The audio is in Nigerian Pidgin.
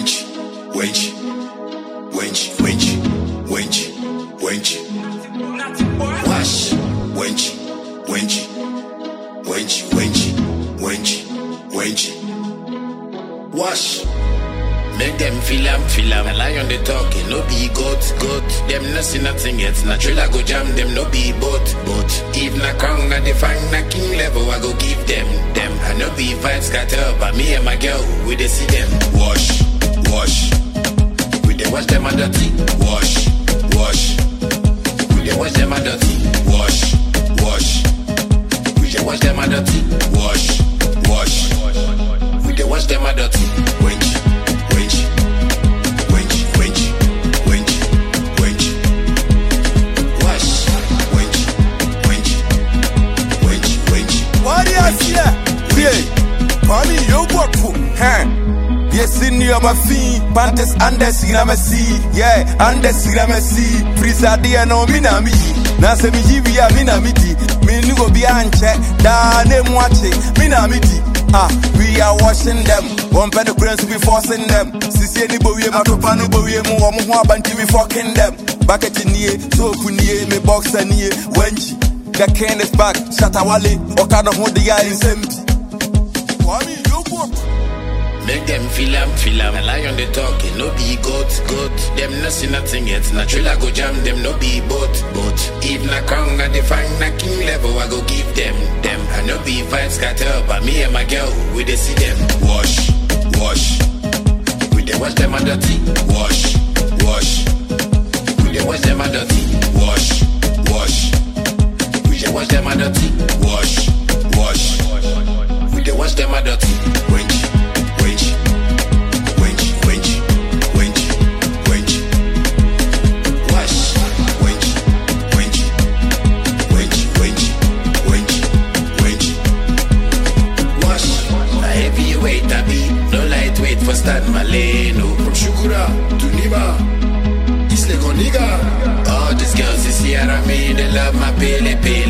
wench, wench, wench, wench, wench, wench. Wash, wench, wench, wench, wench, wench, wench. Wash. Make them feel am, feel am. A lion they talking, no be goat, goat. Them no see nothing yet. Natural I go jam them, no be boat, boat. If na crown, na define na king level, I go give them, them. I no be vibes scatter, but me and my girl, we dey see them. Wash, wash. We dey wash them a dirty. Wash, wash. We dey wash them a dirty. Wash, wash. We dey wash them a dirty. Wash, wash. We dey wash them a dirty. Wench, wench, wench, wench, wench, wench. Wash, wench, wench, wench, wench. Warriors here. Yeah. Kwame Yogwaku. Huh. Yes, in your mafia, Pantes Andes Gramasi, yeah, Andes Gramasi, Prisa dia no minami, Nasa mi jivia minamiti, Minugo bianche, da ne mwache, minamiti. Ah, we are washing them. One penny prince we forcing them. Sisi ni bowie matopa ni bowie mu wa mu ho abanti we fucking them. Bucket nie, so kunie, me boxer nie, wenchi. The king is back, Shatawale, Okada hold the guy in Sempi. Kwame Yogwaku. Make them feel am, feel am. A lion they talking, no be goat, goat. Them no see nothing yet. Natural I go jam them, no be boat, boat. If na crown, I define na king level, I go give them, them. I no be vibes scatter, but me and my girl, we dey see them. Wash, wash. We dey wash them a dirty. Wash, wash. We dey wash them a dirty. Wash, wash. We dey wash them a dirty. Wash, wash. We dey wash them a dirty. Wench, wench, wench, wench, wench, wench. Wash, wench, wench, wench, wench, wench, wench. Wash. A heavyweight I be, no lightweight for Stan Maleno. From Shukura to Niba, Isle Goniga. All these girls is here, I mean, they love my pele pele.